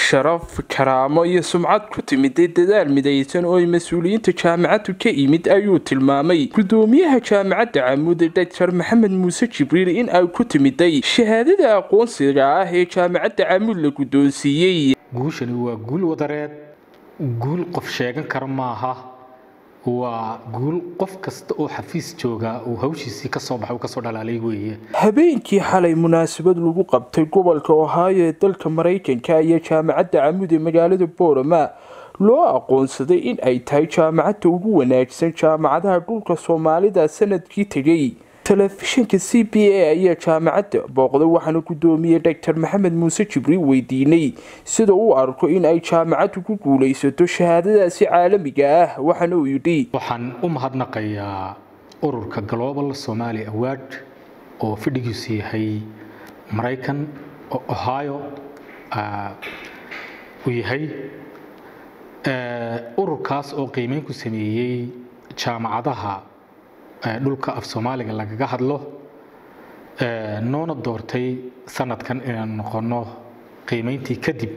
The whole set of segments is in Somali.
sharaf karaamo iyo sumcad ku timiday dadaal midaysan oo ay mas-uuliyiinta jaamacaddu ka yimid ayuu tilmaamay gudoomiyaha jaamacadda camuud doctor maxamed muuse jibriil in ay ku timiday shahaadada aqoonsiga ah ee jaamacadda camuud la guddoonsiiyey guushani waa guul wadareed guul qof sheegan kara maaha waa guul qof kasta oo xafiis jooga uu hawshiisii kasoo baxay uu kasoo dhalaalay weeye habeenkii xalay munaasabad lagu qabtay gobolka ohaayo ee dalka maraykanka ayaa jaamacadda camuud ee magaalada boorama loo aqoonsaday in ay tahay jaamacadda ugu wanaagsan jaamacadaha dhulka soomaalida sanadkii tegay telefishinka c b a ayaa jaamacadda booqday waxaana gudoomiyey doctor maxamed muuse jibriil weydiinay sida uu arko in ay jaamacaddu ku guulaysato shahaadadaasi caalamiga ah waxaana uu yidhi waxaan u mahadnaqayaa ururka global somali award oo fadhigiisu yahay maraykan oo ohio uu yahay ururkaas oo qiimeyn ku sameeyey jaamacadaha dhulka af soomaaliga lagaga hadlo noona doortay sanadkan inaan noqono qiimeyntii kadib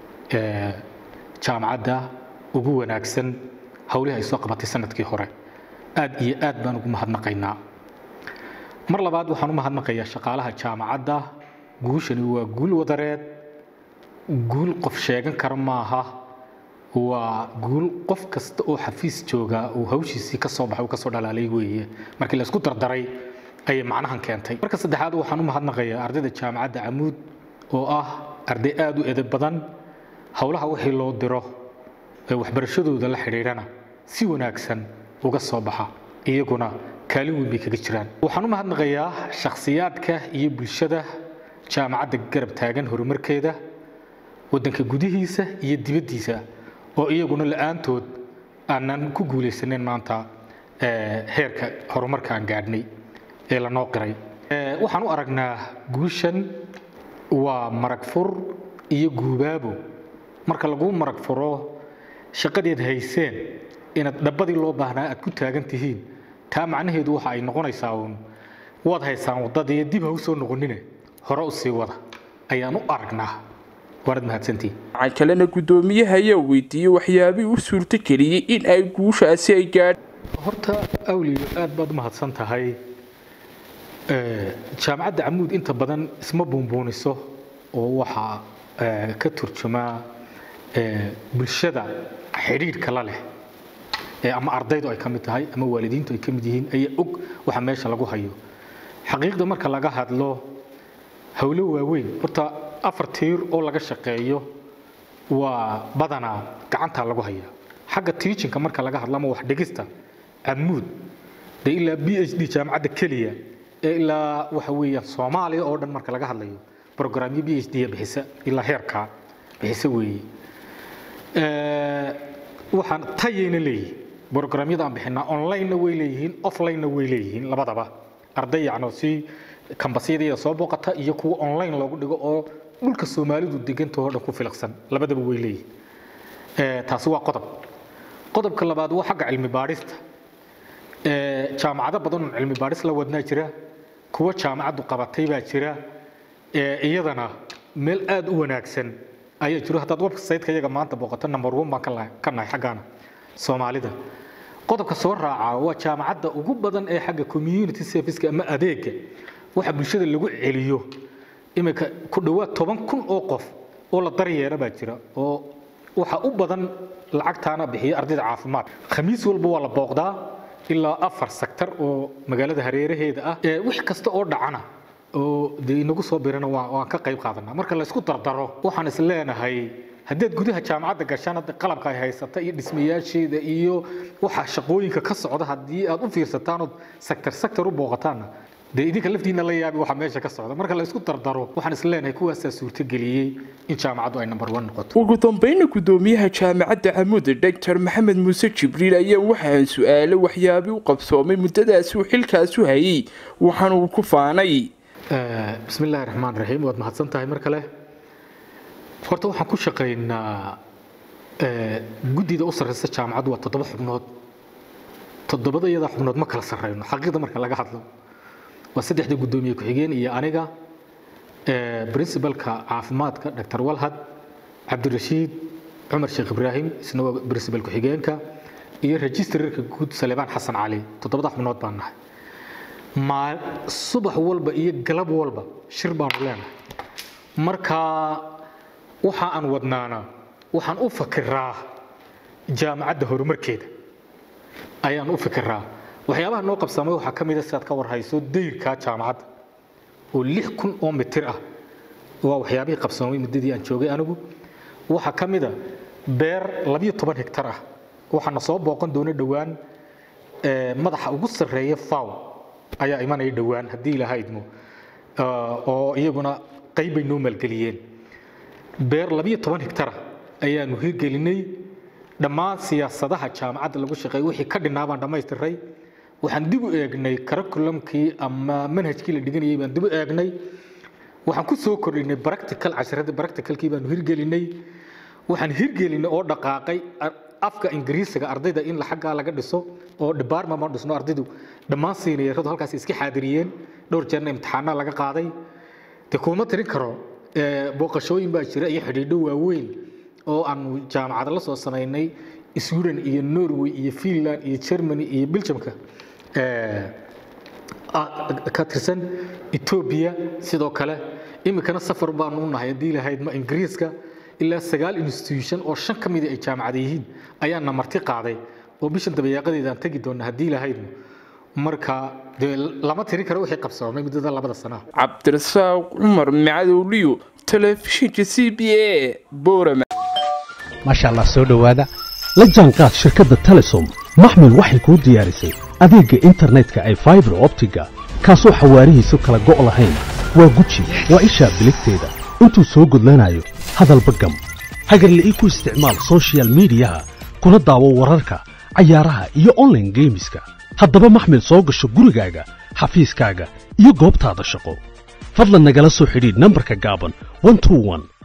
jaamacadda ugu wanaagsan howlihii ay soo qabatay sanadkii hore aad iyo aad baan ugu mahadnaqaynaa mar labaad waxaan u mahadnaqayaa shaqaalaha jaamacadda guushani waa guul wadareed guul qof sheegan kara maaha waa guul qof kasta oo xafiis jooga uu hawshiisii kasoo baxay uu kasoo dhalaalay weeye markii la isku dardaray ayay macnahan keentay marka saddexaad waxaan u mahadnaqayaa ardayda jaamacadda camuud oo ah arday aada u edeb badan howlaha wixii loo diro ee waxbarashadooda la xidhiidhana si wanaagsan uga soo baxa iyaguna kaalin weyn bay kaga jiraan waxaan u mahadnaqayaa shakhsiyaadka iyo bulshada jaamacadda garab taagan horumarkeeda waddanka gudihiisa iyo dibaddiisa oo iyaguna la-aantood aanan ku guulaysaneyn maanta heerka horumarka aan gaadhnay ee lanoo qiray waxaan u aragnaa guushan waa marag fur iyo guubaabo marka laguu marag furo shaqadeed hayseen inaad dhabbadii loo baahnaa aad ku taagan tihiin taa macnaheedu waxa ay noqonaysaa uun waad haysaan waddadii dib ha u soo noqonine hore u sii wada ayaan u aragnaa waanad mahadsantihin waxaa kalena guddoomiyaha ayaa weydiiyey waxyaabihii u suurto geliyey in ay guushaasi ay gaadh horta awliyo aad baad u mahadsan tahay jaamacadda camuud inta badan isma buunbuuniso oo waxaa ka turjumaa bulshada xidhiidhka la leh ama ardaydu ay ka mid tahay ama waalidiintu ay ka mid yihiin ayaa og waxa meesha lagu hayo xaqiiqda marka laga hadlo howlo waaweyn horta afar tiir oo laga shaqeeyo waa badanaa gacantaa lagu hayaa xagga tiijinka marka laga hadlo ama wax dhigista camuud dee ilaa b h d jaamacadda keliya ee ilaa waxa weeyaan soomaaliya oo dhan marka laga hadlayo brograamyo b h d bixisa ilaa heerkaa bixisa weeye waxaan tayayna leeyihin brograamyada aan bixinaa online-na way leeyihiin offline-na way leeyihiin labadaba arday yacno si kambasyadayada soo booqata iyo kuwa online loogu dhigo oo dhulka soomaalidu degantahoo dhan ku filaqsan labadaba way leeyihin taasi waa qodob qodobka labaad waa xagga cilmi baadhista jaamacado badan oo cilmi baadhis la wadnaa jira kuwa jaamacaddu qabatay baa jira iyadana meel aada u wanaagsan ayaa jiro haddaad website-ka iyaga maanta booqato number one baan ka nahay xaggaana soomaalida qodobka soo raaca waa jaamacadda ugu badan ee xagga community serviceka ama adeega waxa bulshada lagu celiyo iminka ku dhowaad toban kun oo qof oo la daryeera baa jira oo waxa u badan lacagtaana bixiya ardayda caafimaad khamiis walba waa la booqdaa ilaa afar sektar oo magaalada hareeraheeda ah wix kasta oo dhacana oo dee inagu soo birana waan ka qayb qaadanaa marka la isku dardaro waxaan is leenahay haddaad gudaha jaamacadda gashaan hadda qalabka ay haysata iyo dhismayaasheeda iyo waxa shaqooyinka ka socda haddii aad u fiirsataan ood sektar sektar u booqataanna dee idinka laftiina la yaabi waxa meesha ka socda marka la isku dardaro waxaan is leenahay kuwaasaa suurtageliyey in jaamacaddu ay number one noqoto ugu dambayna guddoomiyaha jaamacadda camuud doctor maxamed muuse jibriil ayaa waxaan su-aalo waxyaabii u qabsoomay muddadaasi uu xilkaasu hayay waxaana uu ku faanay bismi illaahi raxmaan raxiim waad mahadsan tahay mar kale horta waxaan ku shaqaynaa guddida u sarreysa jaamacaddu waa toddoba xubnood toddobada iyadaa xubnood ma kala sarreyno xaqiiqda marka laga hadlo waa saddexda guddoomiye ku-xigeen iyo aniga princibalka caafimaadka dr walhad cabdirashiid cumar sheekh ibraahim isna waa principal ku-xigeenka iyo registrarka guud saleebaan xasan cali toddobada xubnood baan nahay maa subax walba iyo galab walba shir baanu leenahay marka waxa aan wadnaana waxaan u fakiraa jaamacadda horumarkeeda ayaan u fikiraa waxyaabaha noo qabsamay waxaa ka mida sidaad ka warhayso dayrka jaamacadda oo lix kun oo mitir ah waa waxyaabihii qabsamay muddadii aan joogay anigu waxaa ka mida beer labiyo toban hektar ah waxaana soo booqan doona dhowaan madaxa ugu sarreeya faw ayaa imanaya dhowaan haddii ilaaha idmo oo iyaguna qayb bay noo maalgeliyeen beer labiyo toban hektara ayaanu hirgelinay dhammaan siyaasadaha jaamacadda lagu shaqeeya wixii ka dhinaa baan dhammaystiray waxaan dib u eegnay curriculumkii ama manhajkii la dhiganayay baan dib u eegnay waxaan ku soo kordhinay practical casharada practicalkii baanu hirgelinay waxaan hirgelinay oo dhaqaaqay afka ingiriisiga ardayda in xaggaa laga dhiso oo department baan dhisno ardaydu dhammaan siinayaradu halkaas iska xaadiriyeen dhowr jeerna imtixaanaa laga qaaday de kuma tirin karo booqashooyin baa jira iyo xidhiidho waaweyn oo aanu jaamacada la soo samaynay sweden iyo norway iyo finland iyo germany iyo belgiumka ka tirsan etoobiya sidoo kale iminkana safar baanu u nahay haddii lahayd ma ingiriiska ilaa sagaal institution oo shan ka mida ay jaamacada yihiin ayaana marti qaaday oo bishan dabayaaqadeeda aan tegi doona haddii lahaydmo marka dee lama tiri karo wixii qabsoomay muddada labada sanaa cabdirasaaq cumar macadowliyo telefishinka c b a boorama maasha allah soo dhowaada la jaanqaad shirkadda telesom maxmil waxay kuu diyaarisay adeegga internetka ay faibar optiga kaasoo xawaarihiisu kala go' lahayn waa guji waa ishaa biligteeda intuu soo gudlanayo hadalba gam hagarle ii ku isticmaal sochial midiyaha kuna daawo wararka cayaaraha iyo onlaine geemiska haddaba maxmil soo gasho gurigaaga xafiiskaaga iyo goobtaada shaqo fadlan nagala soo xidhiidh nambarka gaaban